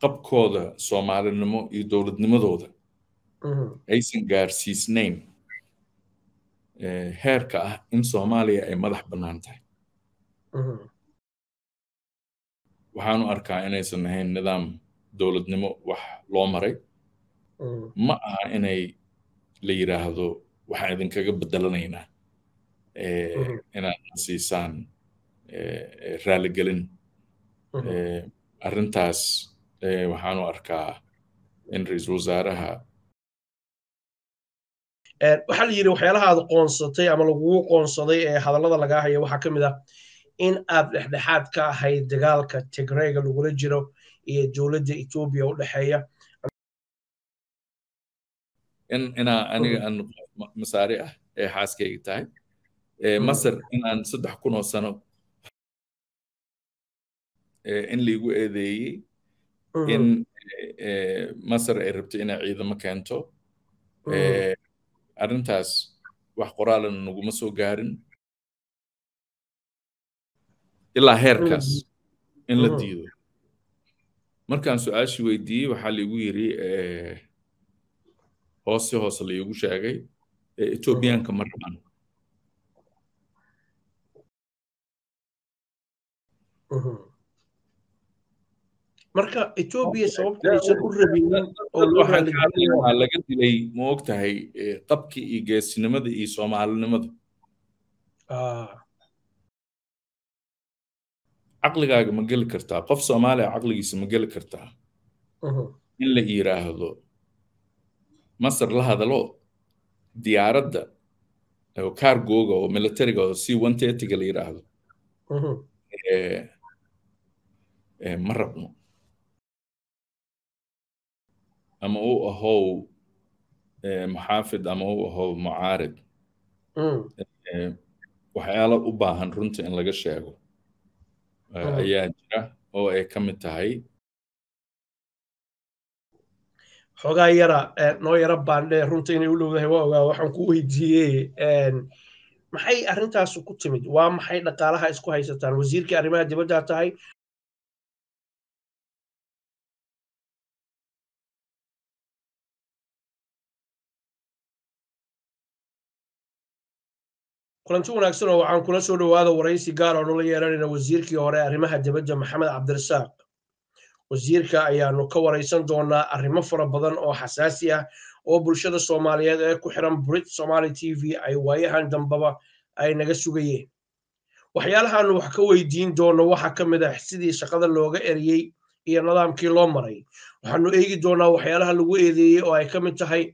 qabkooda soomaalinimo iyo dowladnimadooda aysan gaarsiisnayn heerka ah in soomaaliya ay madax bannaan tahay waxaanu arkaa inaysan ahayn nidaam dowladnimo wax loo maray ma aha inay la yidhaahdo waxaan idinkaga bedelanaynaa inaad siisaan raaligelin arrintaas waxaanu arkaa in ra-iisul wasaaraha waxaa la yidhi waxyaalaha aad qoonsatay ama lagugu qoonsaday ee hadallada lagaa haya waxaa ka mid ah in aad dhexdhexaad ka ahayd dagaalka tigreyga lagula jiro iyo dowladda etoobiya u dhexeeya in inaa aniga aan masaari ah ee xaaskayga tahay masar inaan saddex kun oo sano in laigu eedeeyey in masar ay rabto inay ciidamo keento arrintaas wax qoraalana naguma soo gaarin ilaa heerkaas in la diido markaan su-aashii weydiiyey waxaa laigu yidhi hoose hoose laigu sheegay etoobiyaanka ma rabaan marka etoobiya sababta aysan u rabinin oo loo waxaa laga dilay ma og tahay qabkii iyo geesinimada iyo soomaalinimada caqligaaga ma geli kartaa qof soomaaliya caqligiisa ma geli kartaa in la yiraahdo masar la hadalo diyaaradda cargoga oo militariga oo c one thirtyga la yiraahdo ma rabno ama u ahow muxaafid ama u ahow mucaarid waxyaala u baahan runta in laga sheego ayaa jira oo ay ka mid tahay xoogaa yara noo yara baandhe runta inay u dhowdahay waa ogaa waxaan ku weydiiyey maxay arrintaas ku timid waa maxay dhaqaalaha isku haysataan wasiirkii arrimaha dibaddaa tahay kulanti wanaagsan oo waxaan kula soo dhowaada waraysi gaar oo nula yeelanayna wasiirkii hore arrimaha dibadda maxamed cabdirasaaq wasiirka ayaanu ka waraysan doonaa arrimo fara badan oo xasaasi ah oo bulshada soomaaliyeed ee ku xiran brit somaali t v ay waayahan dambaba ay naga sugayeen waxyaalahaanu wax ka weydiin doono waxaa ka mid ah sidii shaqada looga eriyey iyo nidaamkii loo maray waxaanu eegi doonaa waxyaalaha lagu eedeeyey oo ay ka mid tahay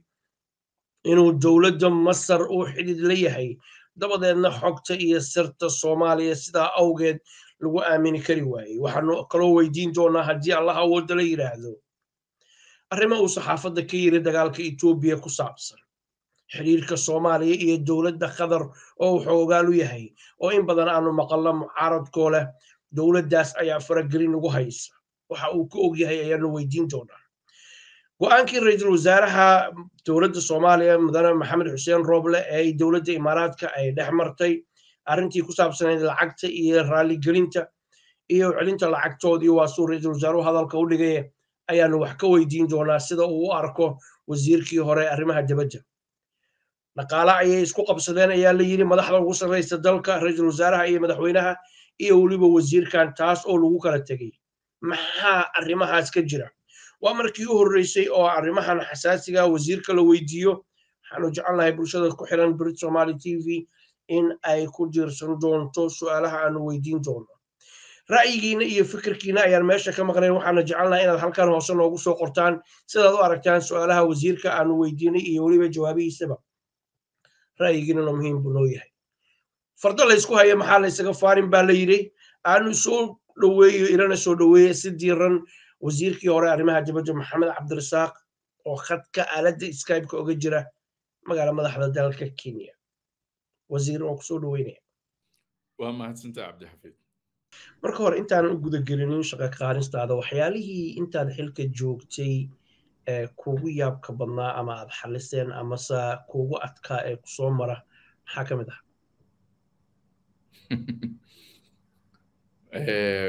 inuu dowladda masar uu xidid la yahay dabadeedna xogta iyo sirta soomaaliya sidaa awgeed lagu aamini kari waayey waxaanu kaloo weydiin doonaa haddii allah awoodda la yidhaahdo arrimo uu saxaafadda ka yiri dagaalka etoobiya ku saabsan xidhiirka soomaaliya iyo dowladda qatar oo wuxuu ogaalu yahay oo in badan aanu maqalno mucaaradkoo leh dowladdaas ayaa faragelin ugu haysa waxa uu ka og yahay ayaanu weydiin doonaa go-aankii ra-iisul wasaaraha dowladda soomaaliya mudane maxamed xuseen rooble ee ay dowladda imaaraadka ay dhex martay arrintii ku saabsanayd lacagta iyo raaligelinta iyo celinta lacagtoodii waa suu ra-iisul wasaaruhu hadalka u dhigaya ayaanu wax ka weydiin doonaa sida uu u arko wasiirkii hore arrimaha dibadda dhaqaale ayay isku qabsadeen ayaa la yidhi madaxda ugu sarraysa dalka ra-iisul wasaaraha iyo madaxweynaha iyo weliba wasiirkan taas oo lagu kala tegey maxaa arrimahaas ka jira waa markii u horreysay oo arrimahan xasaasiga wasiirka la weydiiyo waxaanu jecelnahay bulshada ku xiran brit somaali t v in ay ku diirsan doonto su'aalaha aanu weydiin doono ra'yigiina iyo fikirkiina ayaan meesha ka maqnayn waxaana jecelnahay inaad halkan hoose noogu soo qortaan sidaad u aragtaan su'aalaha wasiirka aanu weydiinay iyo weliba jawaabihiisaba ra'yigiinana muhiim buu noo yahay fardo la ysku haya maxaa la ysaga faarin baa la yidhi aanu soo dhoweeyo ilana soo dhoweeye si diiran wasiirkii hore arrimaha dibadda maxamed cabdirasaaq oo khadka aaladda skypeka oga jira magaala madaxda dalka kenya wasiir oo kusoo dhoweynaya waa mahadsantaa cabdixafiid marka hore intaanan u gudagelinin shaqa qaaristaada waxyaalihii intaad xilka joogtay ee kuugu yaabka badnaa ama aad xaliseen amase kuugu adkaa ee kusoo mara maxaa ka mid ah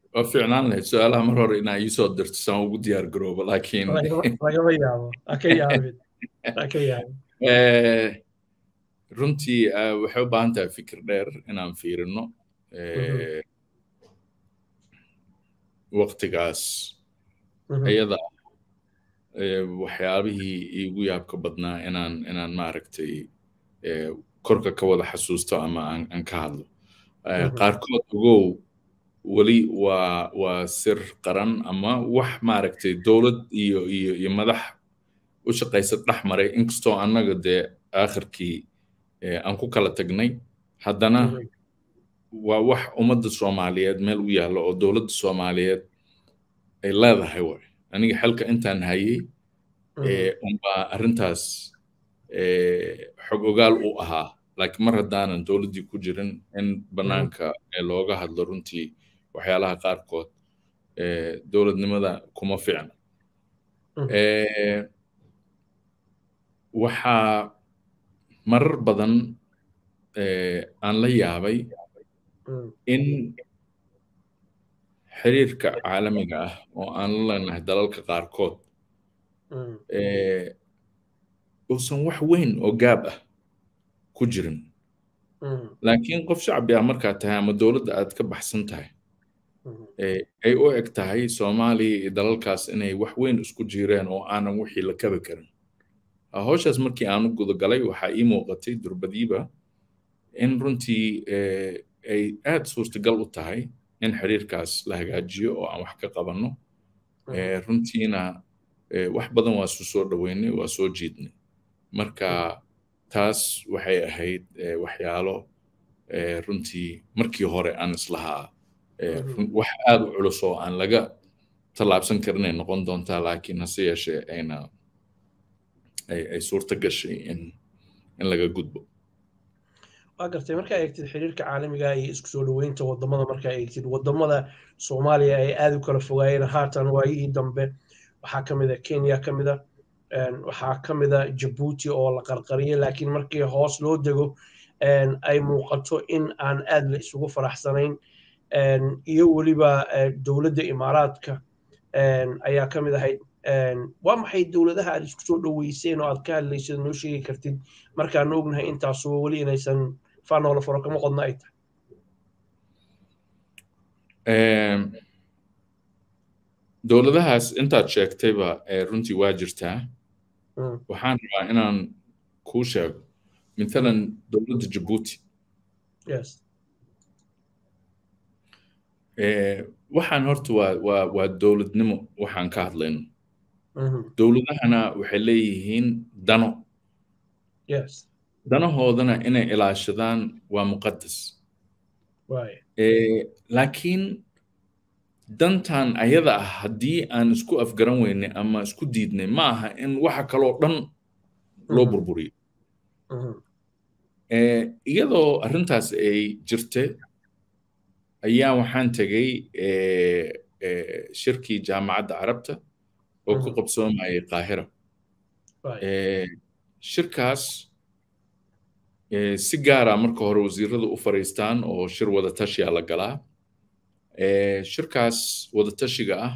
waa fiicnaan lahayd su-aalaha mar hore inaa iisoo dirto saan ugu diyaar garoobo laakiin lagama yaabo ha ka yaabin ha ka yaabin runtii waxay u baahan tahay fikir dheer inaan fiirino waktigaas iyada waxyaabihii iigu yaabka badnaa inaan inaan maaragtay korka ka wada xasuusto ama aan ka hadlo qaarkood ogow weli waa waa sir qaran ama wax maaragtay dowlad iyo iyo iyo madax u shaqaysa dhex maray inkastoo annaga dee aakhirkii aan ku kala tagnay haddana waa wax ummadda soomaaliyeed meel u yaallo oo dowladda soomaaliyeed ay leedahay way aniga xilka intaan hayay unbaa arrintaas xog ogaal u ahaa laakiin mar haddaanan dowladdii ku jirin in bannaanka looga hadlo runtii waxyaalaha qaarkood dowladnimada kuma fiicna waxaa marar badan aan la yaabay in xiriirka caalamiga ah oo aan la leenahay dalalka qaarkood uusan wax weyn oo gaab ah ku jirin laakiin qof shacbi ah markaad tahay ama dowladda aad ka baxsan tahay ay u eg tahay soomaaliya iyo dalalkaas inay wax weyn isku jireen oo aanan wixii la kabi karin hawshaas markii aan u gudagalay waxaa ii muuqatay durbadiiba in runtii ay aad suurtagal u tahay in xiriirkaas la hagaajiyo oo aan wax ka qabanno runtiina wax badan waa su soo dhoweynay waa soo jiidnay marka taas waxay ahayd waxyaalo runtii markii hore aan islahaa wax aad u culus oo aan laga tallaabsan karin ay noqon doontaa laakiin hase yeeshee ayna ay suurta gashay in in laga gudbo waa gartay markaa eegtid xiriirka caalamiga iyo isku soo dhoweynta wadamada markaa eegtid wadamada soomaaliya ay aad u kala fogaayeen haatan waayihii dambe waxaa ka mid a kenya ka mid a waxaa ka mid a jabuuti oo la qarqariyay laakiin markii hoos loo dego ay muuqato in aan aad la isugu faraxsanayn iyo weliba dowladda imaaraadka ayaa ka mid ahayd waa maxay dowladaha aad isku soo dhoweyseen oo aad ka hadlaysad noo sheegi kartid markaan ognahay intaasuba weli inaysan faanoola faro kama qodna ay tahay dowladahaas intaad sheegtayba runtii waa jirtaa waxaan rabaa inaan kuu sheego matalan dowladda jabuuti waxaan horta waa waa waa dowladnimo waxaan ka hadlayno dowladahana waxay leeyihiin dano danahoodana inay ilaashadaan waa muqadas laakiin dantan ayada ah haddii aan isku afgaran weynay ama isku diidnay ma aha in waxa kaloo dhan loo burburiyo iyadoo arrintaas ay jirta ayaa waxaan tegey shirkii jaamacadda carabta oo ku qabsoomayay qaahira shirkaas si gaara marka hore wasiirada u fariistaan oo shir wada tashiya la galaa shirkaas wadatashiga ah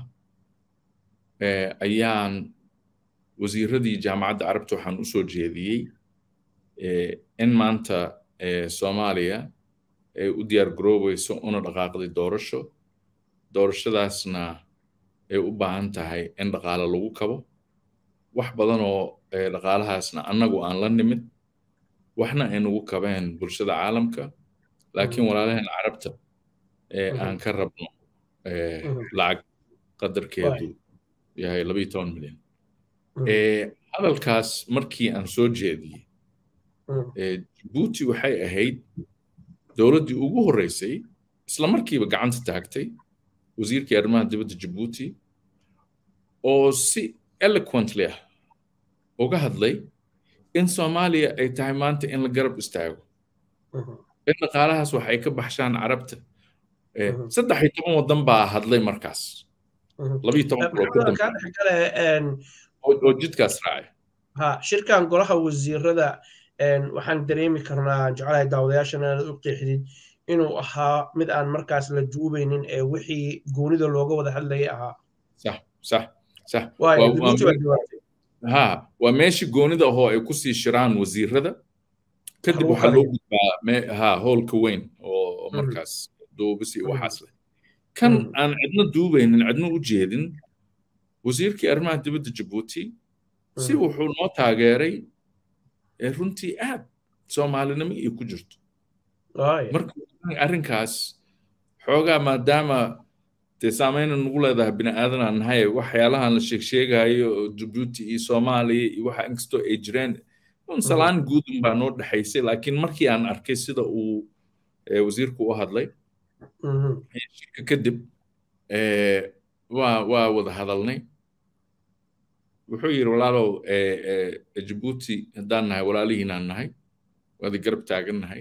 ayaan wasiiradii jaamacadda carabta waxaan u soo jeediyey in maanta soomaaliya ay u diyaar garoobayso una dhaqaaqday doorasho doorashadaasna ay u baahan tahay in dhaqaale lagu kabo wax badan oo dhaqaalahaasna annagu aan la nimid waxna ay nagu kabeen bulshada caalamka laakiin walaalaheen carabta aan ka rabno lacag qadarkeedu yahay labayo toban milyan hadalkaas markii aan soo jeediyey jabuuti waxay ahayd dowladdii ugu horreysay isla markiiba gacanta taagtay wasiirkii arrimaha dibadda jabuuti oo si eloquently ah uga hadlay in soomaaliya ay tahay maanta in la garab istaago in dhaqaalahaas wax ay ka baxshaan carabta saddex iyo toban waddan baa hadlay markaas labayo toban oo jidkaas raacay ha shirkan golaha wasiirada waxaan dareemi karnaa jeclahay daawadayaashana inaad u qeexdid inuu ahaa mid aan markaas la duubaynin ee wixii goonida looga wada hadlayay ahaa sax sax sax ha waa meeshii goonida ahoo ay kusii shiraan wasiirada kadib waxaa loo gudbaa ha hoolka weyn oo markaas duubis iyo waxaas leh kan aan cidna duubaynin cidna u jeedin wasiirkii arrimaha dibadda jabuuti si wuxuu noo taageeray runtii aad soomaalinimo iyo ku jirto marka arrinkaas xoogaa maadaama dee saameyna nagu leedahay bini aadan aan nahay waxyaalahan la sheegsheegayo jabuuti iyo soomaaliya iyo waxa inkastoo ay jireen un salaan guudun baa noo dhexaysay laakiin markii aan arkay sida uu wasiirku u hadlay shirka kadib waa waa wada hadalnay wuxuu yidhi walaalow jabuuti haddaan nahay walaalihiinaan nahay waadi garab taagan nahay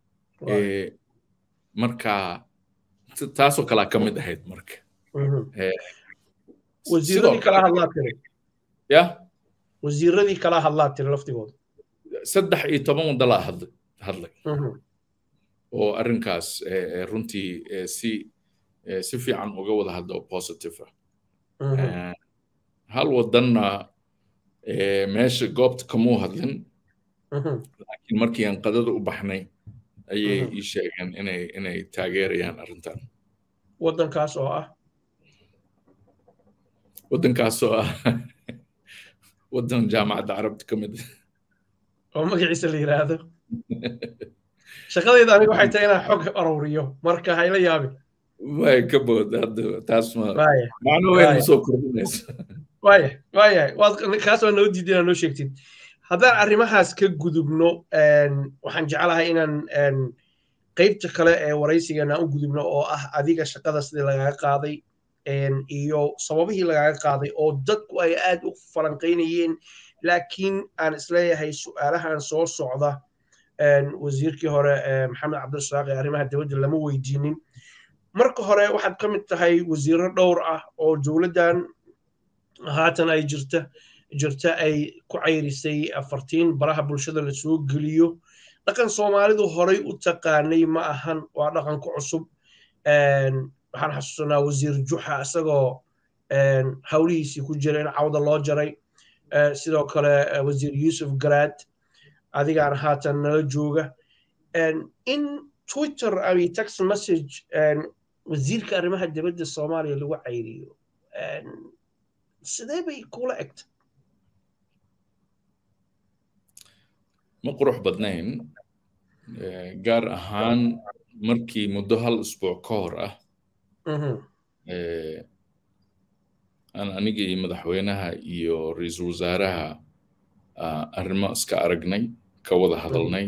marka taasoo kalaa ka mid ahayd marka wasiiradii kala hadlaa tiri ya wasiiradii kala hadlaa tiri laftigooda saddex iyo toban wadalaa hadlay oo arrinkaas runtii si si fiican uga wada hadla oo positive ah hal wadanna meesha goobta kamuu hadlin laakiin markii aan qadada u baxnay ayay ii sheegeen inay inay taageerayaan arrintan waddankaas oo ah waddankaas oo ah waddan jaamacadda carabta ka mid oo magaciisa la yidhaahdo shaqadayda aniga waxay tahay inaan xog arowriyo marka hayla yaabin way ka bood hadda taas ma macno weyn soo kordhinaysa waaya waayahay waad kaas waa noo diiday inaad noo sheegtid haddaan arrimahaas ka gudubno waxaan jeclahay inaan qaybta kale ee waraysigeena u gudubno oo ah adiga shaqada sidii lagaga qaaday iyo sababihii lagaga qaaday oo dadku ay aad u falanqaynayeen laakiin aan isleeyahay su'aalahan soo socda wasiirkii hore maxamed cabdirasaaq ee arrimaha dibadda lama weydiinin marka hore waxaad ka mid tahay wasiiro dhowr ah oo dowladdan haatan ay jirta jirta ay ku cayrisay afartiin baraha bulshada la soo geliyo dhaqan soomaalidu horay u taqaanay ma ahan waa dhaqan ku cusub waxaan xasuusanaa wasiir juxa isagoo hawlihiisii ku jira in cawda loo jaray sidoo kale wasiir yuusuf garaad adigaan haatan nala jooga in twitter ama text message wasiirka arrimaha dibadda soomaaliya lagu cayriyo sidee bay kula egta ma qurux badnayn gaar ahaan markii muddo hal isbuuc ka hor ah aan aniga iyo madaxweynaha iyo ra-iisul wasaaraha arrimo iska aragnay ka wada hadalnay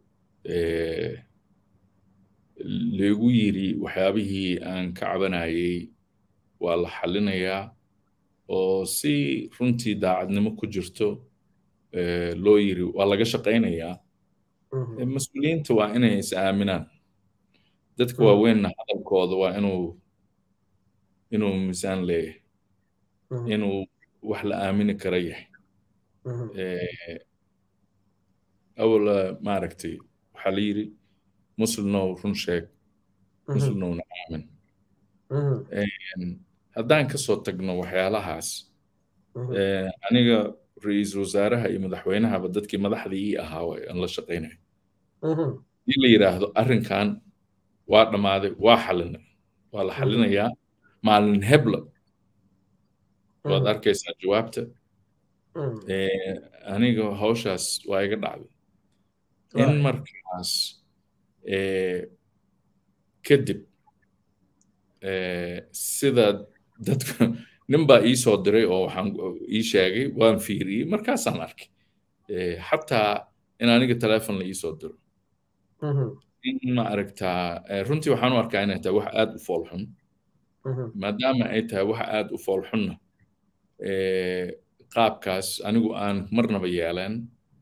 lagu yiri waxyaabihii aan ka cabanayay waa la xallinayaa oo si runtii daacadnimo ku jirto loo yiri waa laga shaqaynayaa mas-uuliyiinta waa inay is aaminaan dadka waaweynna hadalkooda waa inuu inuu miisaan leeyahay inuu wax la aamini kara yahay awala maaragtay waxaa la yiri muslimnow run sheeg muslimnowna aamin haddaan ka soo tagno waxyaalahaas aniga ra-iisul wasaaraha iyo madaxweynahaba dadkii madaxdii ii ahaa way aan la shaqaynayo in la yidhaahdo arrinkan waa dhammaaday waa xalinay waa la xalinayaa maalin hebla waad arkaysaa jawaabta aniga hawshaas waa iga dhacday in markaas kadib sida dadka nin baa ii soo diray oo waxaan ii sheegay waan fiiriyey markaasaan arkay xataa in aniga telefon la ii soo diro in ma aragtaa runtii waxaan u arkaa inay tahay wax aad u foolxun maadaama ay tahay wax aad u foolxunna qaabkaas anigu aan marnaba yeeleen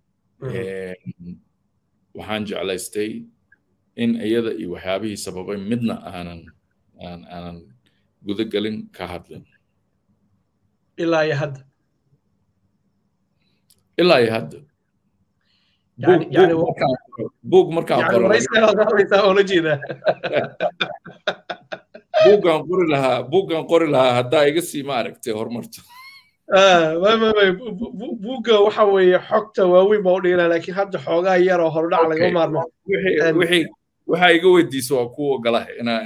waxaan jeclaystay in iyada iyo waxyaabihii sababay midna aanan aanan guda gelin ka hadlin ilaa iyo hadda ilaa iyo hadda buug markaan qoro buuggaan qori lahaa buuggaan qori lahaa haddaa iga sii ma aragtay horumarto buugga waxa weeye xogta waaweyn baa u dhigana laakiin hadda xoogaa yar oo hordhac lagama maarmo waxaa iga weydiisa waa kuu ogolaha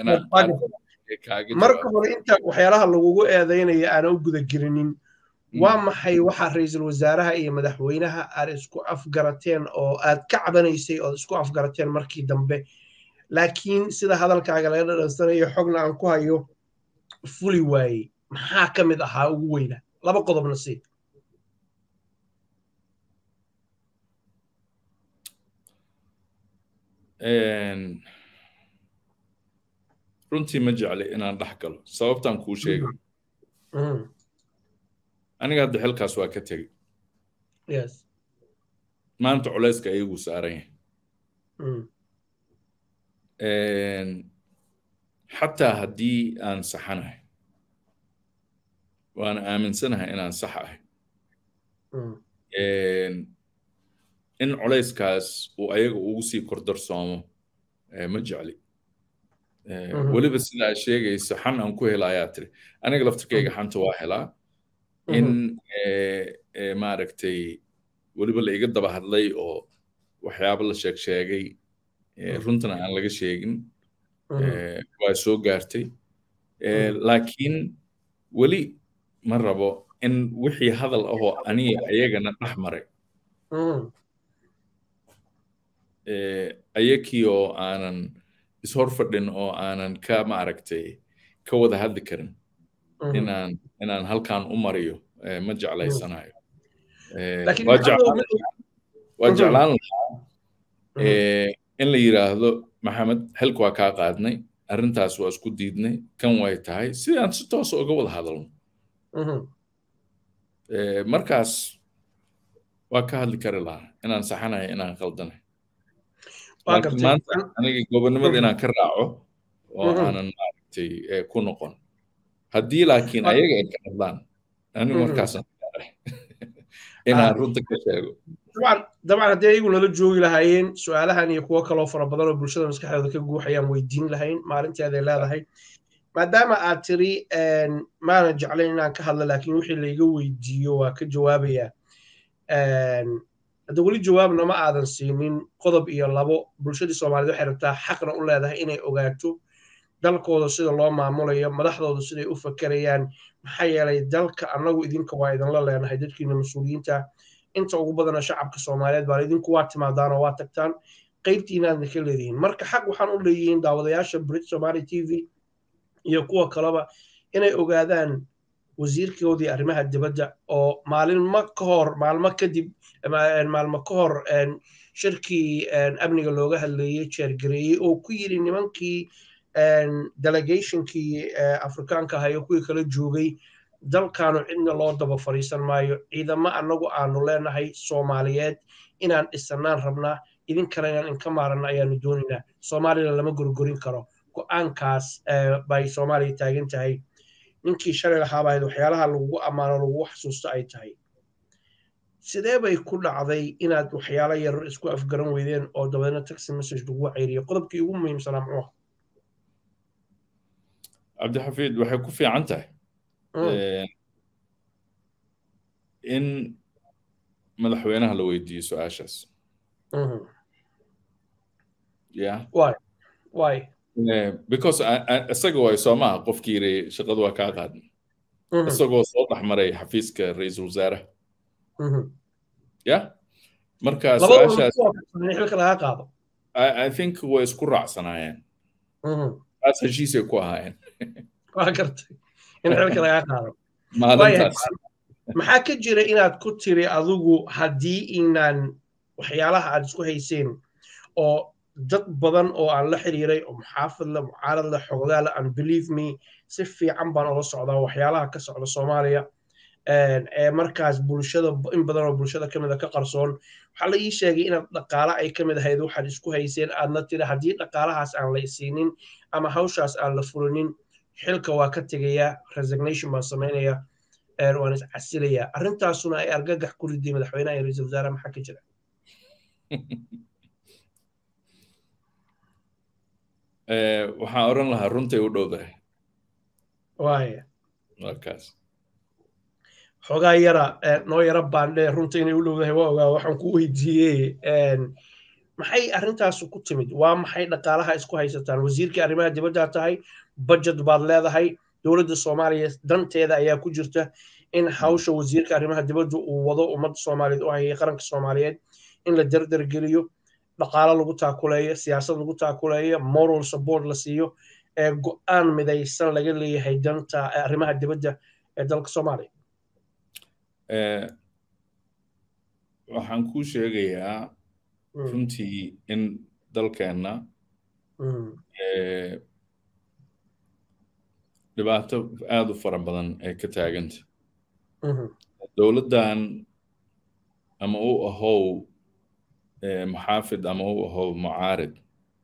marka hore inta waxyaalaha lagugu eedaynaya aana u gudagelinin waa maxay waxa ra-iisul wasaaraha iyo madaxweynaha aad isku afgarateen oo aad ka cabanaysay ood isku afgarateen markii dambe laakiin sida hadalkaaga laga dhadhansanayo xogna aan ku hayo fuli waayey maxaa ka mid ahaa ugu weyna laba qodobna si runtii ma jecli inaan dhex galo sababtaan kuu sheegay aniga hadda xilkaas waa ka tegey maanta culayska ayagu saaran yahay xataa haddii aan saxanahay waana aaminsanahay inaan sax ahay in culayskaas uu ayaga ugu sii kordarsoomo ma jecli weliba sida aad sheegayso xan aan ku hela ayaa tiri aniga laftirkayga xanta waa helaa in maaragtay weliba la iga daba hadlay oo waxyaabo la sheeg sheegay runtana aan laga sheegin waa soo gaartay laakiin weli ma rabo in wixii hadal ahoo aniga ayagana dhex maray ayakii oo aanan ishor fadhin oo aanan ka maaragtay ka wada hadli karin inaan inaan halkan u mariyo ma jeclaysanayo waa jeclaan lahaa in la yidhaahdo maxamed xilka waa kaa qaadnay arrintaas waa isku diidnay kan way tahay sidaan si toosa uga wada hadalno markaas waa ka hadli kari lahaa inaan saxanahay inaan qaldanay laakiin maanta aniga gobonnimada inaan ka raaco oo aanan maaragtay ku noqon haddii laakiin ayaga ay ka hadlaan anigu markaasaan inaan runta ka sheego dabcan haddii ayagu nala joogi lahaayeen su-aalahan iyo kuwo kaloo fara badan oo bulshada maskaxdooda ka guuxayaan weydiin lahayn maalinteeday leedahay maadaama aad tiri maanan jeclayn inaan ka hadla laakiin wixii layga weydiiyo waa ka jawaabayaa hadda weli jawaabna ma aadan siinin qodob iyo labo bulshadii soomaaliyed waxay rabtaa xaqna u leedahay inay ogaato dalkooda sida loo maamulayo madaxdooda siday u fakerayaan maxaa yeelay dalka annagu idinka waa idinla leenahay dadkiina mas-uuliyiinta inta ugu badana shacabka soomaaliyeed baan idinku waa timaadaan oo waa tagtaan qaybtiinaadna ka leedihiin marka xaq waxaan u leeyihiin daawadayaasha brit somali t v iyo kuwa kaleba inay ogaadaan wasiirkoodii arrimaha dibadda oo maalmo ka hor maalmo kadib maalmo ka hor shirkii amniga looga hadleeyey jeergareeyey oo ku yidhi nimankii delegationkii afrikaanka ahayo kuwii kala joogay dalkaanu cidna loo daba fadhiisan maayo ciidamo annagu aanu leenahay soomaaliyeed inaan dhisanaan rabnaa idinkana inaan inka maaranna ayaanu doonaynaa soomaalina lama gorgorin karo go-aankaas bay soomaaliya taagan tahay ninkii shalay lahaabahayd waxyaalaha lagugu ammaano lagugu xasuusto ay tahay sidee bay ku dhacday inaad waxyaalo yarar isku afgaran weydeen oo dabadeedna taxi message lagu ceyriyo qodobkii ugu muhiimsanaa muxuu cabdixafiid waxay ku fiican tahay in madaxweynaha la weydiiyo su-aashaas ya why because isaga way soo maaha qofkii yiri shaqadu waa kaa qaadna isagoo soo dhex maray xafiiska ra-iisul wasaaraha ya marka su-aashaas i think way isku raacsanaayeen taas heshiisay ku ahaayeen waa gartay in xilka lagaa qaado maalintaas maxaa ka jira inaad ku tiri adigu haddii inaan waxyaalaha aad isku hayseen oo dad badan oo aan la xiriiray oo muxaafid le mucaarad le xogdaale and believe me si fiican baan ula socdaa waxyaalaha ka socda soomaaliya ee markaas bulshada in badan oo bulshada ka mida ka qarsoon waxaa la ii sheegay inaad dhaqaale ay ka mid ahayd waxaad isku hayseen aadna tiri haddii dhaqaalahaas aan la isiinin ama hawshaas aan la fulinin xilka waa ka tegayaa resignation baan samaynayaa waan is casilayaa arrintaasuna ay argagax ku riday madaxweynaha iyo ra-iisul wasaaraha maxaa ka jira waxaan oran lahaa runtay u dhowdahay waaya waa kaas xoogaa yara noo yara baandhe runta inay u dhowdahay waa ogaa waxaan ku weydiiyey maxay arrintaas ku timid waa maxay dhaqaalaha isku haysataan wasiirkii arrimaha dibaddaa tahay budget baad leedahay dowladda soomaaliya danteeda ayaa ku jirta in hawsha wasiirka arrimaha dibadda uu wado ummadda soomaaliyeed u hayay qaranka soomaaliyeed in la derdergeliyo dhaqaalo lagu taakuleeyo siyaasad lagu taakuleeyo moral support la siiyo ee go-aan midaysan laga leeyahay danta arrimaha dibadda ee dalka soomaaliya waxaan kuu sheegayaa runtii in dalkeenna dhibaato aada u fara badan ay ka taaganta dowladdan ama u ahow muxaafid ama u ahow mucaarid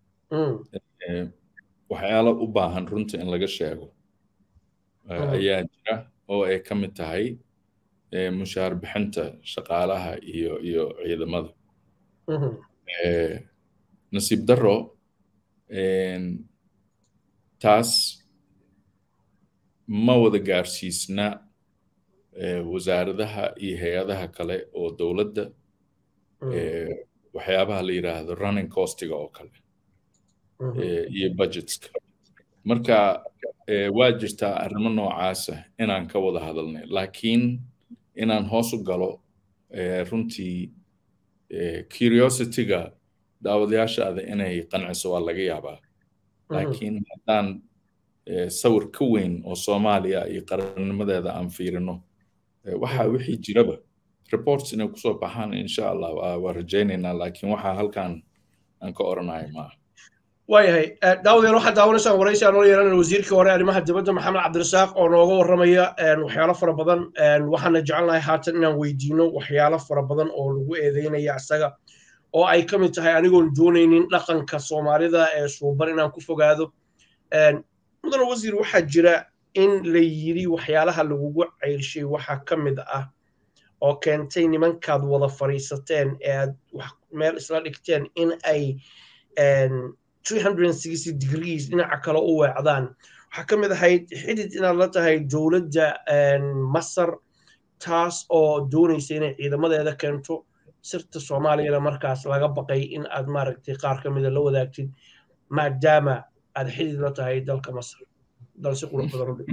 waxyaalo u baahan runta in laga sheego ayaa jira oo ay ka mid tahay mushaar bixinta shaqaalaha iyo iyo ciidamada nasiib daro taas ma wada gaarsiisna wasaaradaha iyo hay-adaha kale oo dowladda waxyaabaha la yidhaahdo running costiga oo kale iyo budgetska marka waa jirtaa arrimo noocaasa inaan ka wada hadalnay laakiin inaan hoos u galo runtii curiosityga daawadayaashaada inay qanciso waa laga yaabaa laakiin haddaan sawir ka weyn oo soomaaliya iyo qarannimadeeda aan fiirino waxa wixii jiraba reports inay kusoo baxaan insha allah waa rajaynaynaa laakiin waxaa halkan aan ka oranayo maaha waayahay daawadayaal waxaad daawanaysaan waraysi aan noo yeelanayna wasiirkii hore arrimaha dibadda maxamed cabdirasaaq oo nooga warramaya waxyaalo fara badan waxaana jecelnahay haatan inaan weydiino waxyaalo fara badan oo lagu eedeynaya isaga oo ay ka mid tahay anigoon doonaynin dhaqanka soomaalida ee suuban inaan ku fogaado mudane wasiir waxaa jira in la yidhi waxyaalaha lagugu ceyrshay waxaa ka mid ah oo keentay nimankaad wada fadhiisateen ee aad meel isla dhigteen in ay 360 degrees dhinaca kale u weecdaan waxaa ka mid ahayd xidid inaad la tahay dowladda masar taas oo doonaysa inay ciidamadeeda keento sirta soomaaliyana markaas laga baqay in aad maaragtay qaar ka mida la wadaagtid maadaama aad xidid la tahay dalka masar dal si qurux badan u dhig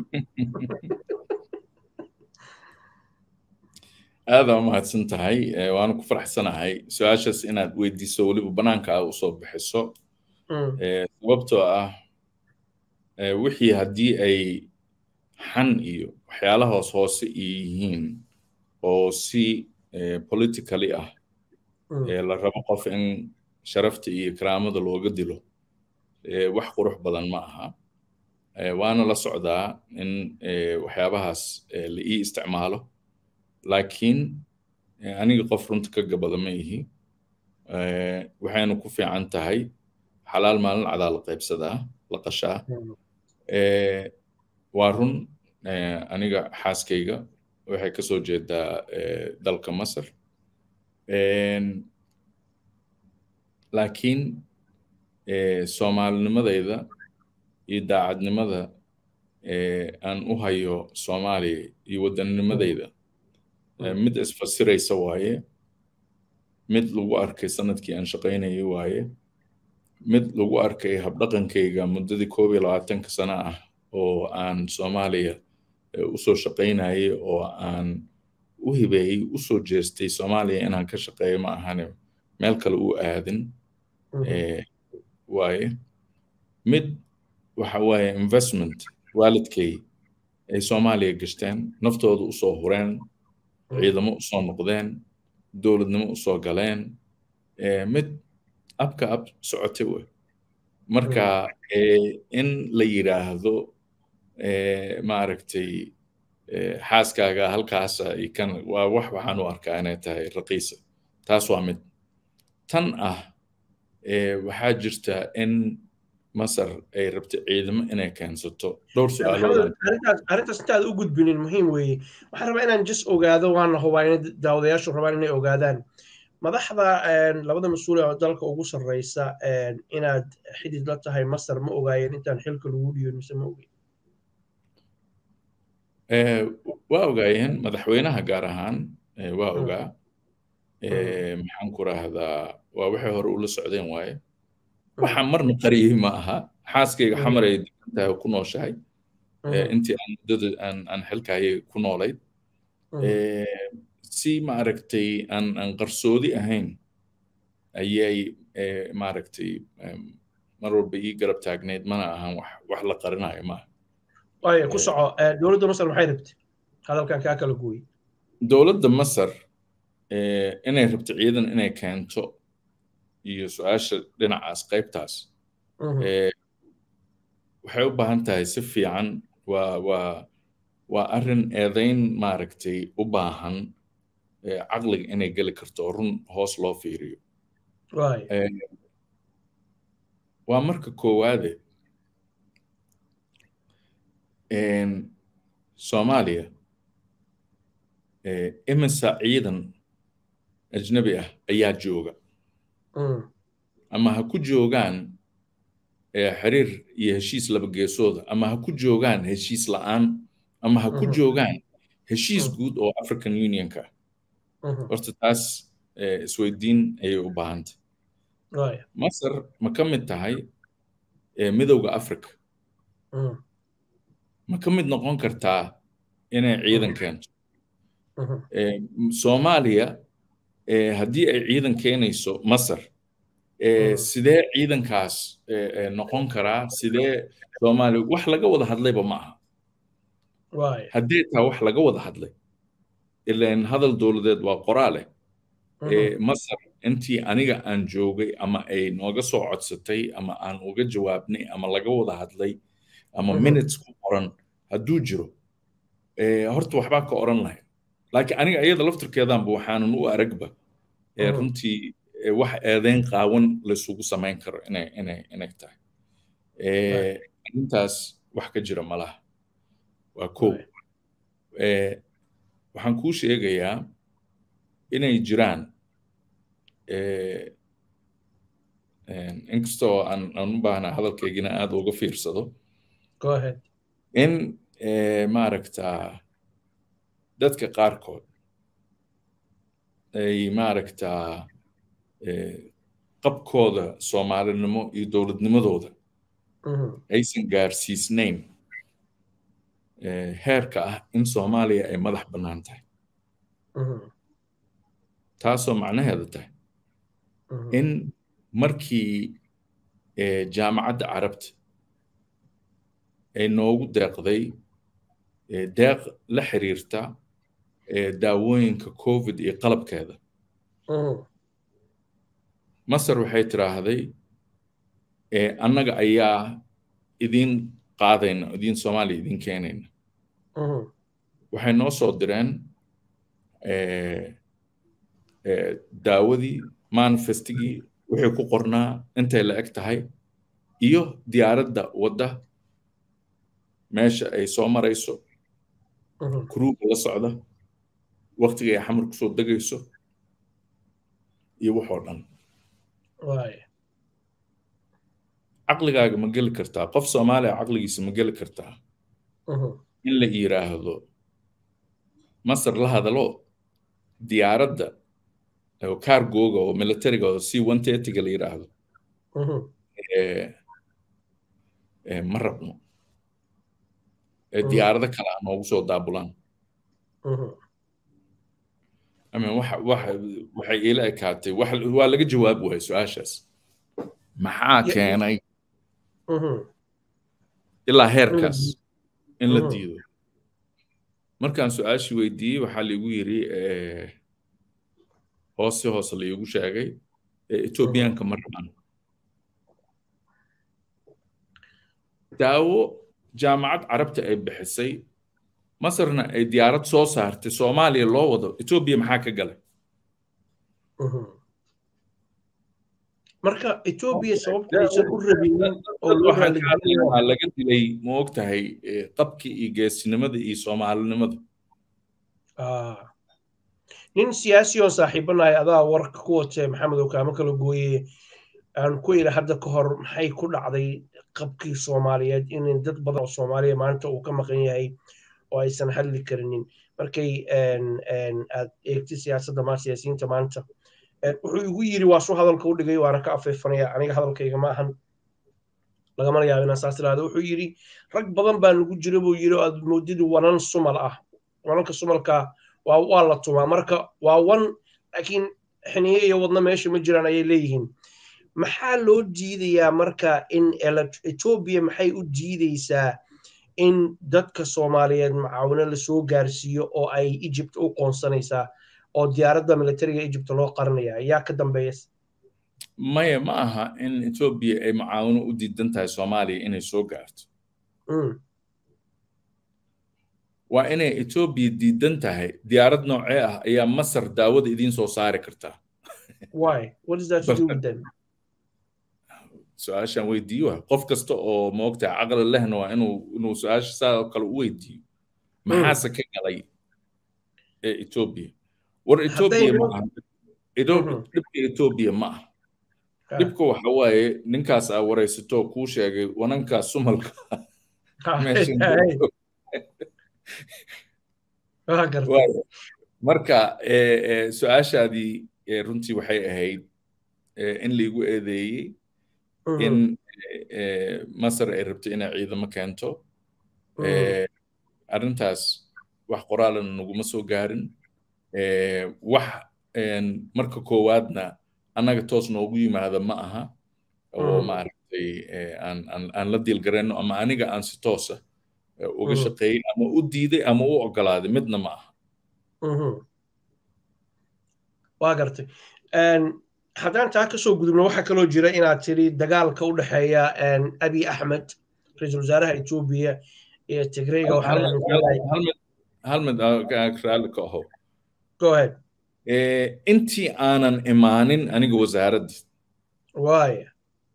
aada umahadsan tahay waana ku faraxsanahay su-aashaas inaad weydiiso weliba banaanka ah usoo bixiso sababtoo ah wixii haddii ay xan iyo waxyaalahoos hoose iyo yihiin oo si politically ah la rabo qof in sharafta iyo karaamada looga dilo wax qurux badan ma aha waana la socdaa in waxyaabahaas la ii isticmaalo laakiin aniga qof runta ka gabada ma ihi waxaynu ku fiican tahay xalaal maalin cadaa la qaybsadaa la qashaa waa run aniga xaaskayga waxay ka soo jeedaa dalka masar laakiin soomaalinimadayda iyo daacadnimada aan u hayo soomaaliya iyo wadanninimadayda mid isfasiraysa waaye mid lagu arkay sanadkii aan shaqaynayay waaye mid lagu arkay habdhaqankayga muddadii koob iyo labaatanka sano ah oo aan soomaaliya usoo shaqaynayay oo aan u hibeeyey usoo jeestay soomaaliya inaan ka shaqeeyo ma ahane meel kale u aadin waaye mid waxa waaye investment waalidkay ay soomaaliya gashteen naftooda usoo hureen ciidamo usoo noqdeen dowladnimo usoo galeen mid abka ab socotay wey marka in la yidhaahdo maaragtay xaaskaaga halkaasa kan waa wax waxaan u arkaa inay tahay raqiisa taas waa mid tan ah waxaa jirta in masar ay rabta ciidamo inay keensato dhowr su-aalarrintaas intaad u gudbinin muhiim weeye waxaan rabaa inaan jis ogaado waana hubaa in daawadayaashu rabaan inay ogaadaan madaxda labada mas-uul ee dalka ugu sarreysa inaad xidid la tahay masar ma ogaayeen intaan xilka lagu dhiyon mise ma ogeyn waa ogaayeen madaxweynaha gaar ahaan waa ogaa maxaan ku rahdaa waa waxay hore ula socdeen waaye waxa marna qariyey ma aha xaaskayga xamar ay degan tahay oo ku nooshahay intii aan muddada aan aan xilkaayay ku noolayd si maaragtay aan aan qarsoodi ahayn ayay maaragtay mar walba ii garab taagneyd mana ahan wax wax la qarinayo maaha waaya ku soco dowladda masar maxay rabtay hadalkan kaa kala gooyey dowladda masar inay rabto ciidan inay keento iyo su-aasha dhinacaas qaybtaas waxay u baahan tahay si fiican waa waa waa arrin eedayn maaragtay u baahan caqliga inay geli karto oo run hoos loo fiiriyo waa marka koowaade soomaaliya imisa ciidan ajnabi ah ayaa jooga ama ha ku joogaan xiriir iyo heshiis laba geesooda ama ha ku joogaan heshiis la'aan ama ha ku joogaan heshiis guud oo african unionka ah horta taas isweydiin ayay u baahantay masar ma ka mid tahay midowda africa ma ka mid noqon kartaa inay ciidan keento soomaaliya haddii ay ciidan keenayso masar sidee ciidankaas noqon karaa sidee soomaaliya wax laga wada hadlayba ma aha haddii taa wax laga wada hadlay ilaan hadal dowladeed waa qoraale masar intii aniga aan joogay ama ay nooga soo codsatay ama aan uga jawaabnay ama laga wada hadlay ama minutes ku qoran hadduu jiro horta waxbaa ka oran lahayn laakiin aniga iyada laftirkeedanba waxaanan u aragba runtii wax eedeyn qaawan laysugu samayn karo inay inay inay tahay arrintaas wax ka jira malaha waa kow waxaan kuu sheegayaa inay jiraan inkastoo aan aan u baahnaa hadalkaygina aada uga fiirsado in maaragtaa dadka qaarkood ay maaragtaa qabkooda soomaalinimo iyo dowladnimadooda aysan gaarsiisnayn heerka ah in soomaaliya ay madax bannaan tahay taasoo macnaheeda tahay in markii jaamacadda carabta ay noogu deeqday deeq la xiriirta daawooyinka covid iyo qalabkeeda masar waxay tiraahday annaga ayaa idiin qaadayna idiin soomaaliya idiin keenayna waxay noo soo direen daawadii manifestigii wixii ku qornaa intay la eg tahay iyo diyaaradda wadda meesha ay soo marayso kuruuga la socda waktiga ay xamar kusoo degayso iyo waxoo dhan caqligaaga ma geli kartaa qof soomaaliya caqligiisa ma geli kartaa in la yiraahdo masar la hadalo diyaaradda cargoga oo militariga oo c one thirtyga la yiraahdo ma rabno diyaarado kale a noogu soo daabulaan waxay ila ekaatay waa laga jawaabi waaya su-aashaas maxaa keenay ilaa heerkaas in la diido markaan su-aashii weydiiyey waxaa laigu yiri hoose hoose laigu sheegay etoobiyaanka ma rabaan daawo jaamacad carabta ay bixisay masarna ay diyaarad soo saartay soomaaliya loo wado etoobiya maxaa ka galay marka etoobiya sababta aysan u rabinin oo loo waxaa laga dilay ma og tahay qabkii iyo geesinimada iyo soomaalinimada nin siyaasi oo saaxiibanahay adaa warka ku watee maxamed okaamo kala gooye aan ku iri hadda ka hor maxay ku dhacday qabkii soomaaliyeed in dad badan oo soomaaliya maanta uu ka maqan yahay oo aysan hadli karinin markay aad eegtay siyaasadda ma siyaasiyiinta maanta wuxuu igu yiri waa suu hadalka u dhigay waana ka afeefanaya aniga hadalkayga ma ahan lagamana yaabo inaan saas iraahdo wuxuu yidhi rag badan baa nagu jira buu yidhi oo aad moodid wanan sumal ah wananka sumalka waa waa la tumaa marka waa wan laakiin xiniye iyo wadna meesha ma jiraan ayay leeyihiin maxaa loo diidayaa marka in etoobiya maxay u diideysaa in dadka soomaaliyeed macaawino lasoo gaarsiiyo oo ay egypt u qoonsanaysaa oo diyaaradda militariga egypt loo qaranaya yaa ka dambeeya maya ma aha in etoobiya ay macaawino u diidan tahay soomaaliya inay soo gaarto waa inay etoobiya diidan tahay diyaarad noocee ah ayaa masar daawada idiin soo saari kartaa su-aashaan weydiiyo qof kasta oo moogta caqli lehna waa inuu inuu su-aasha saa kale u weydiiyo maxaase ka galay ee etoobiya war etoobiya ma aha dhibka etoobiya ma aha dhibka waxa waaye ninkaas aa waraysato kuu sheegay wanankaas sumalka marka su-aashaadii runtii waxay ahayd in laigu eedeeyey in masar ay rabto inay ciidamo keento arrintaas wax qoraalana naguma soo gaarin wax marka koowaadna annaga toos noogu yimaada ma aha oo maaragtay aan aan la diilgarayno ama aniga aan si toosa uga shaqeeyin ama u diiday ama u ogolaaday midna ma aha waa gartay haddaan taa ka soo gudubno waxaa kaloo jira inaad tiri dagaalka u dhexeeya abi axmed ra-iisul wasaaraha etoobiya iyo tigreyga hal mid raalli ka aho go ahead intii aanan imaanin aniga wasaaradda waaya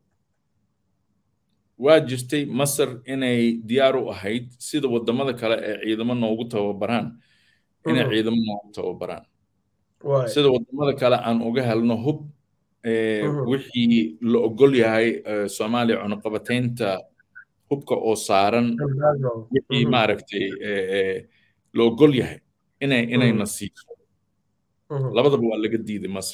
waa jirtay masar inay diyaar u ahayd sida waddamada kale ee ciidamo noogu tababaraan inay ciidamo noogu tababaraan sida waddamada kale aan uga helno hub wixii la ogol yahay soomaaliya cunuqabataynta hubka oo saaran wixii maaragtay la ogol yahay inay inayna siiso labadaba waa laga diiday masr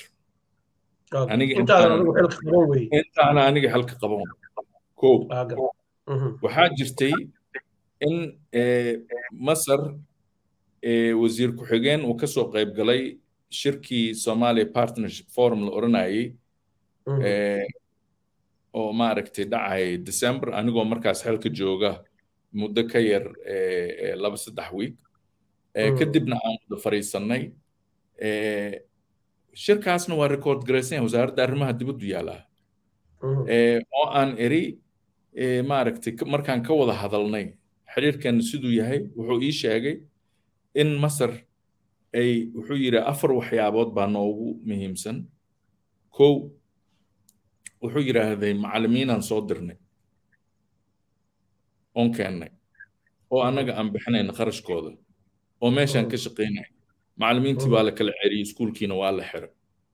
intaana aniga xalka qaban ko waxaa jirtay in masar wasiir ku-xigeen uu kasoo qayb galay shirkii somalia partnership forum la odhanayay oo maaragtay dhacay december anigoo markaas xelka jooga muddo ka yar laba saddex week kadibna aan wada fariisannay shirkaasna waa record garaysan wasaaradda arrimaha dibaddu yaalaa oo aan eri maaragtay markaan ka wada hadalnay xiriirkan siduu yahay wuxuu ii sheegay in masar ay wuxuu yidhi afar waxyaabood baa noogu muhiimsan kow wuxuu yidhaahday macallimiinaan soo dirnay oon keennay oo annaga aan bixinayna kharashkooda oo meeshaan ka shaqaynay macallimiintii waa la kala ceriyey iskuulkiina waa la xiray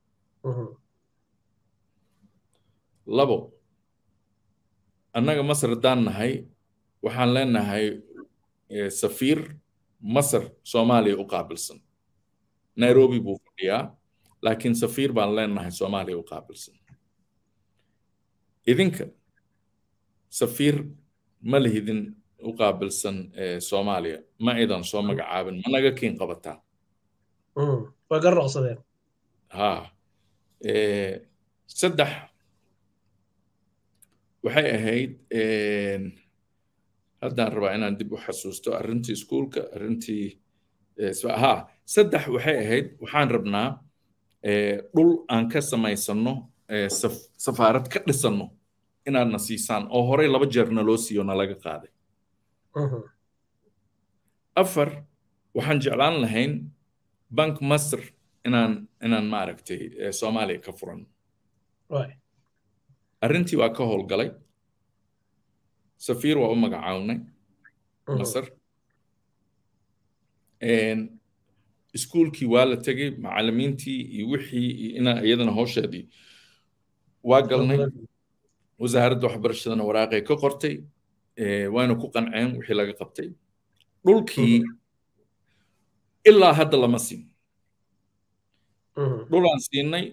labo annaga masar haddaan nahay waxaan leenahay safiir masar soomaaliya u qaabilsan nairobi buu fadhiyaa laakiin safiir baan leenahay soomaaliya u qaabilsan idinka safiir ma lihidin u qaabilsan soomaaliya ma idan soo magacaabin ma naga kiin qabataa way ka roqsadeen ha saddex waxay ahayd haddaan rabaa inaan dib u xasuusto arrintii iskuulka arrintii ha saddex waxay ahayd waxaan rabnaa dhul aan ka samaysanno safaarad ka dhisanno inaadna siisaan oo horey laba jeer naloo siiyo nalaga qaaday afar waxaan jeclaan lahayn bank masr inaan inaan maaragtay soomaaliya ka furan arrintii waa ka howlgalay safiir waa u magacaabnay masar iskuulkii waa la tegey macallimiintii iyo wixii ina iyadana howsheedii waa galnay wasaaradda waxbarashadana waraaqay ka qortay wayna ku qanceen wixii laga qabtay dhulkii ilaa hadda lama siin dhulaan siinay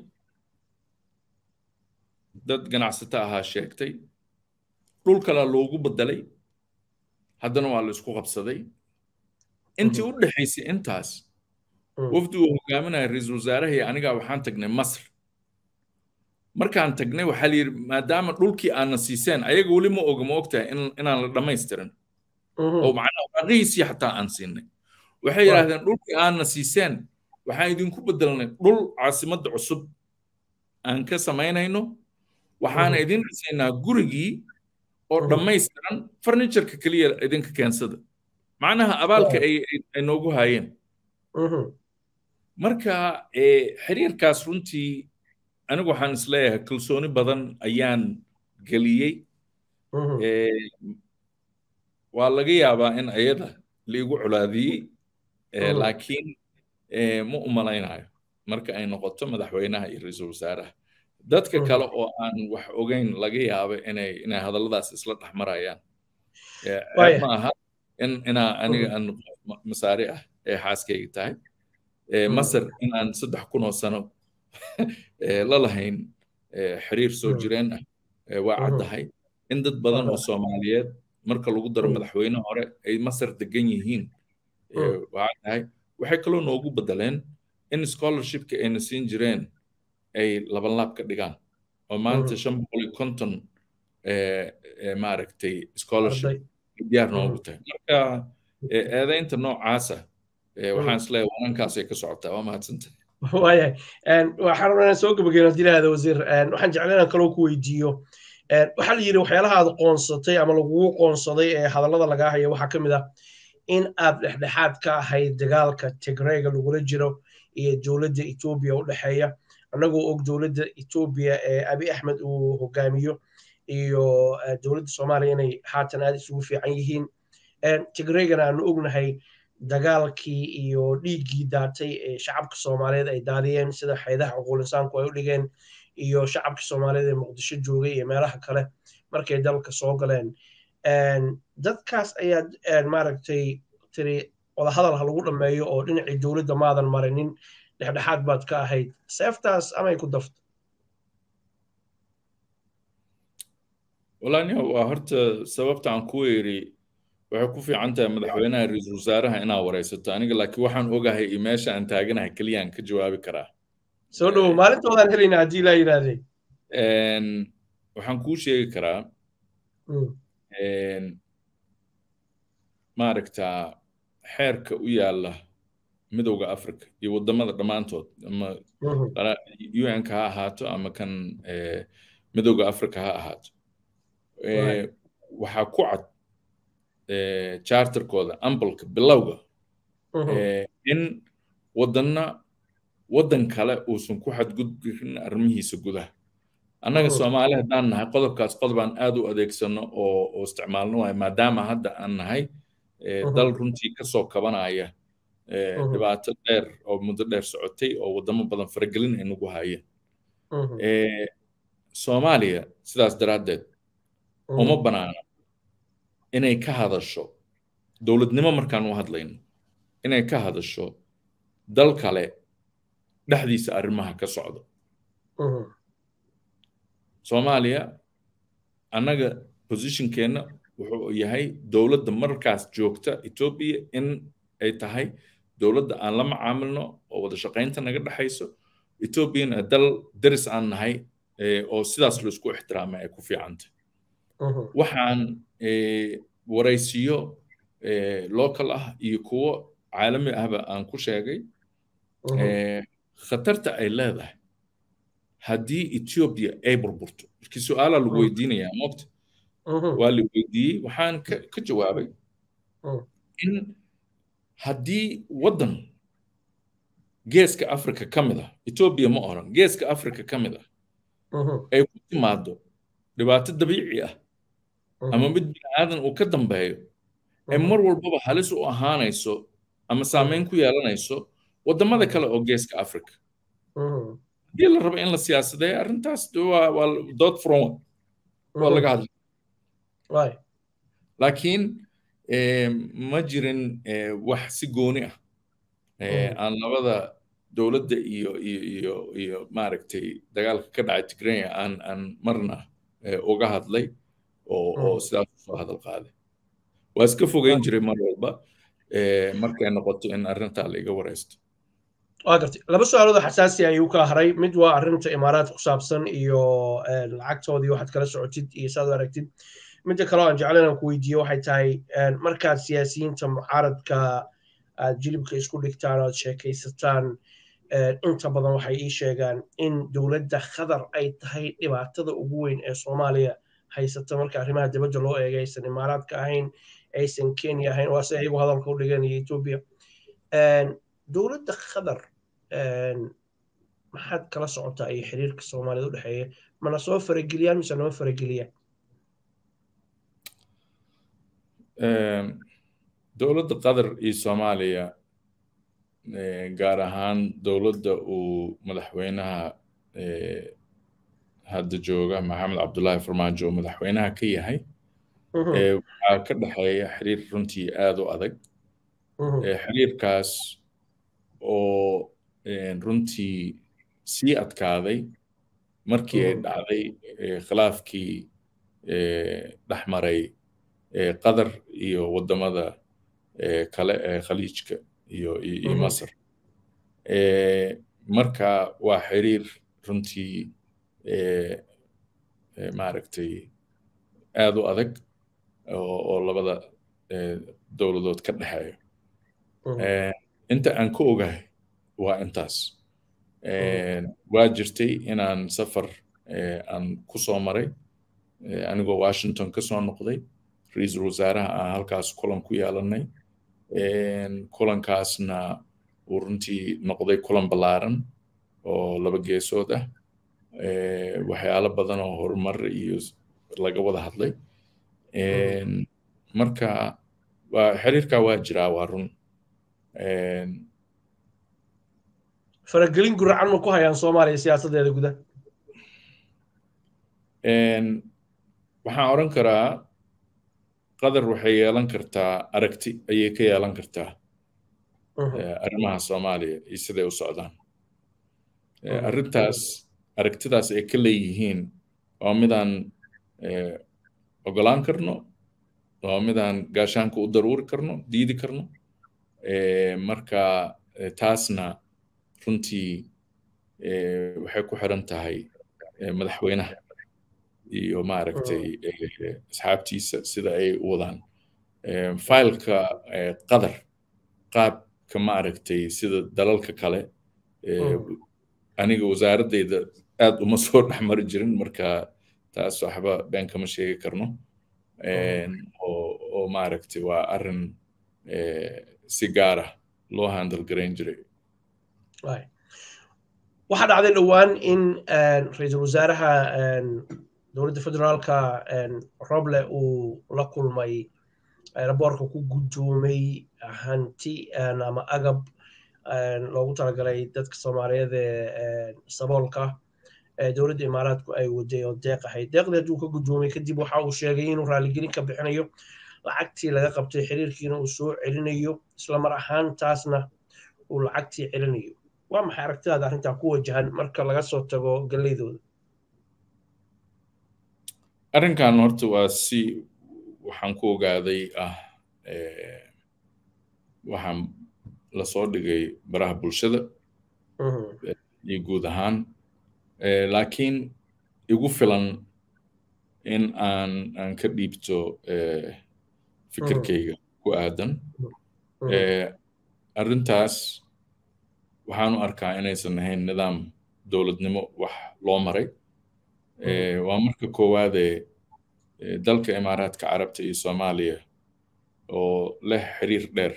dad ganacsato ahaa sheegtay dhul kalaa loogu bedelay haddana waa la isku qabsaday intii u dhexaysay intaas wafdi uu hogaaminaya ra-iisul wasaaraha iyo anigaa waxaan tagnay masr markaan tagnay waxaa la yidhi maadaama dhulkii aana siiseen ayaga weli ma oga ma ogtahay inaan la dhammaystirin oo macnaha waaqihiisii xataa aan siinay waxay yidhaahdeen dhulkii aana siiseen waxaan idinku bedelnay dhul caasimadda cusub aan ka samaynayno waxaana idin dhisaynaa gurigii oo dhammaystiran farnitureka keliya idinka keensada macnaha abaalka ay noogu haayeen marka xiriirkaas runtii anigu waxaan isleeyahay kalsooni badan ayaan geliyey waa laga yaabaa in ayada laigu colaadiyey laakiin ma u malaynayo marka ay noqoto madaxweynaha iyo ra-iisul wasaaraha dadka kale oo aan wax ogeyn laga yaabo inay inay hadalladaas isla dhex marayaan ceeb ma aha in inaa aniga aan masaari ah ee xaaskayga tahay masar inaan saddex kun oo sano la lahayn xiriir soo jireen ah waa caddahay in dad badan oo soomaaliyeed marka lagu daro madaxweyne hore ay masar degan yihiin waa caddahay waxay kaloo noogu bedeleen in scholarshipka ayna siin jireen ay laban laab ka dhigaan oo maanta shan boqol iyo konton maaragtay scholarship diyaar noogu tahay marka eedaynta noocaasa waxaan isleeyahay wanankaasay ka socotaa waa mahadsantahay waayahay waxaan rabnaa inaan soo gabageyno dilaada wasiir waxaan jeclay inaan kaloo ku weydiiyo waxaa la yidhi waxyaalaha aad qoonsatay ama lagugu qoonsaday ee hadallada lagaa haya waxaa ka mid ah in aad dhexdhexaad ka ahayd dagaalka tigrayga lagula jiro iyo dowladda etoobiya u dhexeeya annagoo og dowladda etoobiya ee abi axmed uu hogaamiyo iyo dowladda soomaaliya inay haatan aad isugu fiican yihiin tigraygana aanu ognahay dagaalkii iyo dhiiggii daatay ee shacabka soomaaliyeed ay daadiyeen sida xeedaha cuquulinsaanku ay u dhigeen iyo shacabkii soomaaliyeed ee muqdisho joogay iyo meelaha kale markay dalka soo galeen dadkaas ayaa maaragtay tiri wadahadal ha lagu dhammeeyo oo dhinacii dowladda maadan marinin dhexdhexaad baad ka ahayd seeftaas amay ku dafto walaaniya waa horta sababta aan ku yidhi waxay ku fiican tahay madaxweynaha ra-iisul wasaaraha inaa waraysato aniga laakiin waxaan ogahay iyo meesha aan taaganahay keliyaan ka jawaabi karaa soo dhowo maalintoodaan helayna haddii laa yidhaahdee waxaan kuu sheegi karaa maaragtaa xeerka u yaalla midowda africa iyo waddamada dhammaantood ama un ka ha ahaato ama kan midowda africa ha ahaato waxaa ku cad charterkooda ambalka bilowga in waddanna waddan kale uusan ku xadgudbin arrimihiisa gudaha annaga soomaali haddaan nahay qodobkaas qodobaan aad u adeegsano oo oo isticmaalno waayo maadaama hadda aan nahay dal runtii ka soo kabanaya dhibaato dheer oo muddo dheer socotay oo waddamo badan faragelin ay nagu hayeen soomaaliya sidaas daraaddeed uma banaana inay ka hadasho dowladnimo markaan u hadlayno inay ka hadasho dal kale dhexdiisa arrimaha ka socdo soomaaliya annaga positionkeenna wuxuu yahay dowladda markaas joogta etoobiya in ay tahay dowladda aan la macaamilno oo wada shaqaynta naga dhexayso etoobiyana dal deris aan nahay oo sidaas laisku ixtiraamay ay ku fiicantay waxaan waraysiyo local ah iyo kuwo caalami ahba aan ku sheegay khatarta ay leedahay haddii ethiopia ay burburto markii su-aalaa lagu weydiinayaa moogta waa la weydiiyey waxaan ka jawaabay in haddii waddan geeska africa ka mid ah ethiopia ma oran geeska africa ka mid ah ay ku timaado dhibaato dabiici ah ama mid bini aadan uu ka dambeeyo ee mar walbaba halis u ahaanayso ama saameyn ku yeelanayso waddamada kale oo geeska africa haddii la rabo in la siyaasadeeyo arrintaas waa waa dood furan waa laga hadlay laakiin ma jirin wax si gooni ah aan labada dowladda iyo iyo iyo iyo maaragtay dagaalka ka dhacay tigraya aan aan marna uga hadlay oo oo sidaas usoo hadal qaaday waa iska fogeyn jiray mar walba markay noqoto in arrintaa la iga waraysto waa gartay laba su-aalood oo xasaasi ayuu ka haray mid waa arrinta imaaraadka ku saabsan iyo lacagtoodii waxaad kala socotid iyo saad u aragtid midda kale oo aan jeclan aan ku weydiiye waxay tahay markaad siyaasiyiinta mucaaradka aad jilibka isku dhigtaan oad sheekaysataan inta badan waxay ii sheegaan in dowladda khadar ay tahay dhibaatada ugu weyn ee soomaaliya haysata marka arrimaha dibadda loo eegay aysan imaaraadka ahayn aysan kenya ahayn waa si ayagu hadalka u dhigeen iyo etoobiya dowladda khadar maxaad kala socotaa iyo xiriirka soomaaliyad u dhexeeya mana soo farageliyaan mise nama farageliyaan dowladda qatar iyo soomaaliya gaar ahaan dowladda uu madaxweynaha hadda jooga maxamed cabdullaahi farmaajo oo madaxweynaha ka yahay waxaa ka dhexeeya xiriir runtii aada u adag xiriirkaas oo runtii sii adkaaday markii ay dhacday khilaafkii dhex maray qatar iyo waddamada kale ee khaliijka iyo iyo masar marka waa xiriir runtii maaragtay aad u adag oo labada dowladood ka dhexeeyo inta aan ka ogahay waa intaas waa jirtay inaan safar aan ku soo maray anigoo washington ka soo noqday ra-iisul wasaaraha aan halkaas kulan ku yeelanay kulankaasna uu runtii noqday kulan ballaaran oo laba geesood ah waxyaalo badan oo horumar iyo laga wada hadlay marka waa xiriirkaa waa jiraa waa run faragelin guracan ma ku hayaan soomaaliya siyaasaddeeda gudaha waxaan odhan karaa qatar waxay yeelan kartaa aragti ayay ka yeelan kartaa arrimaha soomaaliya iyo siday u socdaan arrintaas aragtidaas ay ka leeyihiin waa midaan ogolaan karno waa midaan gaashaanka u daruuri karno diidi karno marka taasna runtii waxay ku xiran tahay madaxweynaha iyo maaragtay asxaabtiisa sida ay u wadaan failka qadar qaabka maaragtay sida dalalka kale aniga wasaaraddayda aad uma soo dhex mari jirin marka taas waxba been kama sheegi karno oo maaragtay waa arrin si gaara loo handle garayn jiray waxaa dhacday dhowaan in ra-iisul wasaaraha dowladda federaalka roble uu la kulmay aeroboorka ku guddoomay hanti ama agab loogu talagalay dadka soomaaliyeed ee saboolka dowladda imaaraadku ay waday oo deeq ahayd deeqdii hadduu ka guddoomay kadib waxa uu sheegay inuu raaligelin ka bixinayo lacagtii laga qabtay xiriirkiina uu soo celinayo isla mar ahaan taasna uu lacagtii celinayo waa maxay aragtidaada arrintaa ku wajahan marka laga soo tago galleydooda arrinkan horta waa si waxaan ku ogaaday ah waxaan lasoo dhigay baraha bulshada iyo guud ahaan laakiin igu filan in aan aan ka dhiibto fikirkayga ku aadan arrintaas waxaan u arkaa inaysan ahayn nidaam dowladnimo wax loo maray waa marka koowaadee dalka imaaraadka carabta iyo soomaaliya oo leh xiriir dheer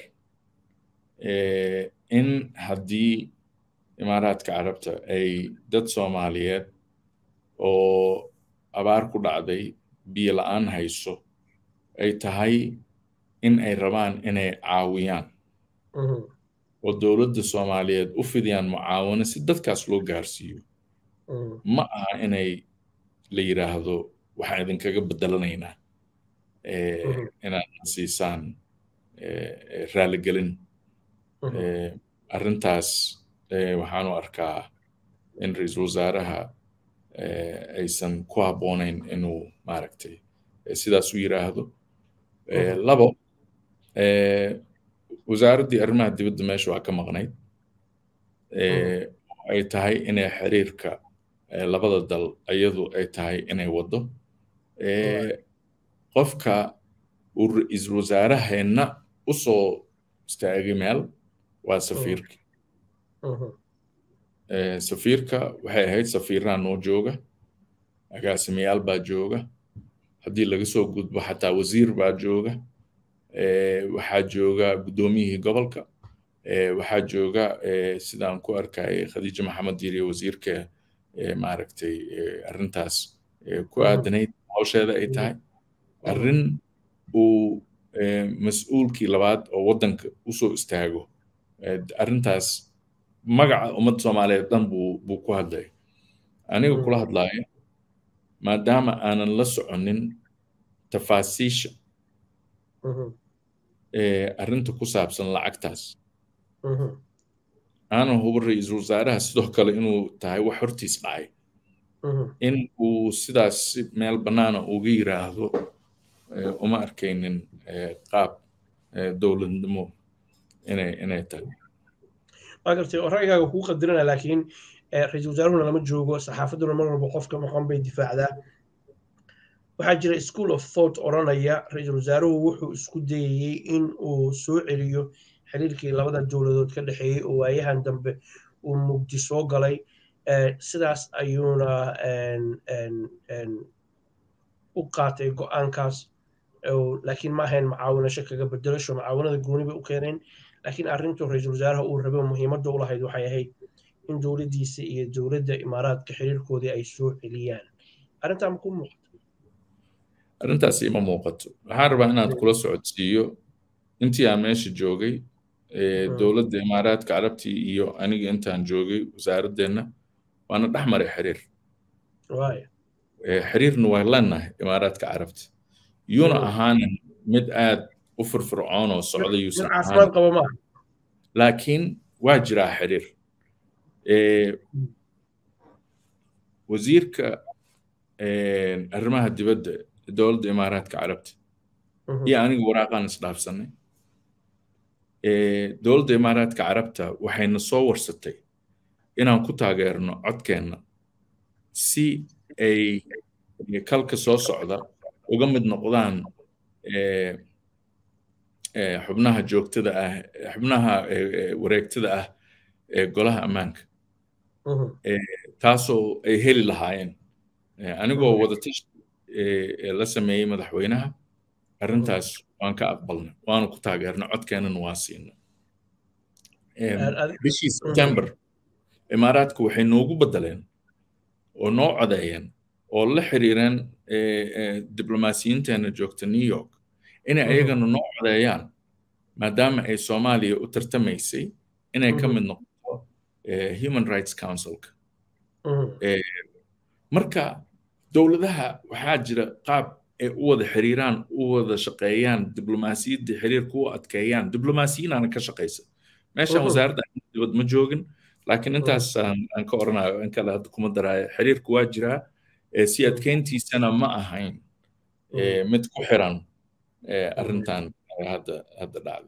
in haddii imaaraadka carabta ay dad soomaaliyeed oo abaar ku dhacday biyo la-aan hayso ay tahay in ay rabaan inay caawiyaan oo dowladda soomaaliyeed u fidiyaan mucaawano si dadkaas loo gaarsiiyo ma aha inay la yidhaahdo waxaan idinkaga bedelanaynaa inaad siisaan raaligelin arrintaas waxaan u arkaa in ra-iisul wasaaraha aysan ku habboonayn inuu maaragtay sidaas u yidhaahdo labo wasaaraddii arrimaha dibadda meesha waa ka maqnayd ay tahay inay xiriirka labada dal iyadu ay tahay inay waddo qofka uu ra-iisul wasaaraheenna u soo istaagay meel waa safiirka safiirka waxay ahayd safiiraha noo jooga agaasimayaal baa jooga haddii laga soo gudbo xataa wasiir baa jooga waxaa jooga guddoomiyihii gobolka waxaa jooga sidaan ku arkayay khadiija maxamed diiriye wasiirka maaragtay arrintaas ku aadanayd hawsheeda ay tahay arrin uu mas-uulkii labaad oo waddanka usoo istaago arrintaas magaca ummadda soomaaliyeed dhan buu buu ku hadlaya aniga kula hadlaaya maadaama aanan la soconin tafaasiisha arrinta ku saabsan lacagtaas aanan hubo ra-iisul wasaaraha sidoo kale inuu tahay wax hortiis dhacay in uu sidaas meel bannaana uga yiraahdo uma arkaynin qaab dowladnimo inay inay tahay waa gartay oo ra'yigaaga kuu qadirana laakiin ra-iisul wasaaruhuna lama joogo saxaafadduna mar walba qofka maqan bay difaacdaa waxaa jira school of thought odhanaya ra-iisul wasaaruhu wuxuu isku dayayey in uu soo celiyo xiriirkii labada dowladood ka dhexeeyey oo waayahan dambe uu mugdi soo galay sidaas ayuuna u qaatay go-aankaas laakiin ma ahayn macaawinasho kaga bedelasho macaawanada gooni bay u keeneen laakiin arrintu ra-iisul wasaaraha uu rabe muhiimadda u lahayd waxay ahayd in dowladdiisa iyo dowladda imaaraadka xiriirkoodii ay soo celiyaan arrintaa ma ku muuqato arrintaasi ima muuqato waxaan rabaa inaad kula socodsiiyo intii aan meesha joogay dowladda imaaraadka carabtii iyo aniga intaan joogay wasaaradeenna waana dhex maray xiriir xiriirna waa leenahay imaaraadka carabta yuuna ahaanin mid aad u firfircoon oo socda yuusan laakiin waa jiraa xiriir wasiirka arrimaha dibadda dowladda imaaraadka carabta iyo aniga waraaqaan isdhaafsanay dowladda imaaraadka carabta waxayna soo warsatay inaan ku taageerno codkeenna si ay kalka soo socda uga mid noqdaan xubnaha joogtada ah xubnaha wareegtada ah ee golaha ammaanka taasoo ay heli lahaayeen anigoo wadatash la sameeyey madaxweynaha arrintaas waan ka aqbalnay waanu ku taageernay codkeenana waa siinay bishii september imaaraadku waxay noogu bedeleen oo noo codeeyeen oo la xiriireen diblomaasiyiinteena joogta new york inay ayagana noo codeeyaan maadaama ay soomaaliya u tartamaysay inay ka mid noqoto human rights councilka marka dowladaha waxaa jira qaab ay u wada xiriiraan u wada shaqeeyaan diblomaasiyadda xiriirka u adkeeyaan diblomaasiyiinaana ka shaqaysa meeshaan wasaaradda dibad ma joogin laakiin intaas aan ka oranayo in kale hadda kuma daraayo xiriirku waa jiraa si adkeyntiisana ma ahayn mid ku xiran arrintan hadda hadda dhacda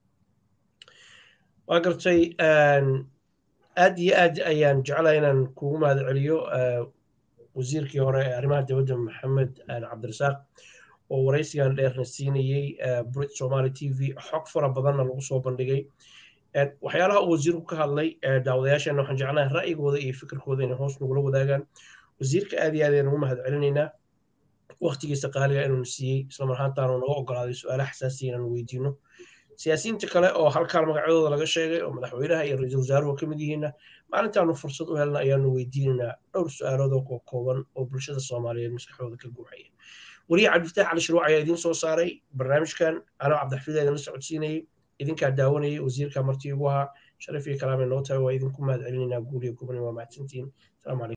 waa gartay aad iyo aad ayaan jeclaa inaan kugu mahad celiyo wasiirkii hore ee arrimaha dibadda maxamed cabdirasaaq oo waraysigan dheerna siinayey brit somali t v xog fara badanna lagu soo bandhigay waxyaalaha uu wasiirku ka hadlay daawadayaasheenna waxaan jeclahay ra'yigooda iyo fikirkooda inay hoos nagula wadaagaan wasiirka aad iyo aad ayaan ugu mahad celinaynaa waktigiisa qaaliga inuu siiyey islamar ahaantaanu naga ogolaaday su-aalaha xasaasiya inaanu weydiino siyaasiyiinta kale oo halkaan magacyadooda laga sheegay oo madaxweynaha iyo ra-iisul wasaaruhu ka mid yihiinna maalintaanu fursad u helna ayaanu weydiinaynaa dhowr su-aalood oo kooban oo bulshada soomaaliyeed maskaxdooda ka guuxaya wariye cabdifataax cali shirwac ayaa idiin soo saaray barnaamijkan anoo cabdixafiid idinla socodsiinayay idinkaa daawanayay wasiirka martii ugu ahaa sharaf iyo kalaamay noo tahay waa idinku mahad celinaynaa guul iyo gubani waa mahadsantihiin asalaamu calaykum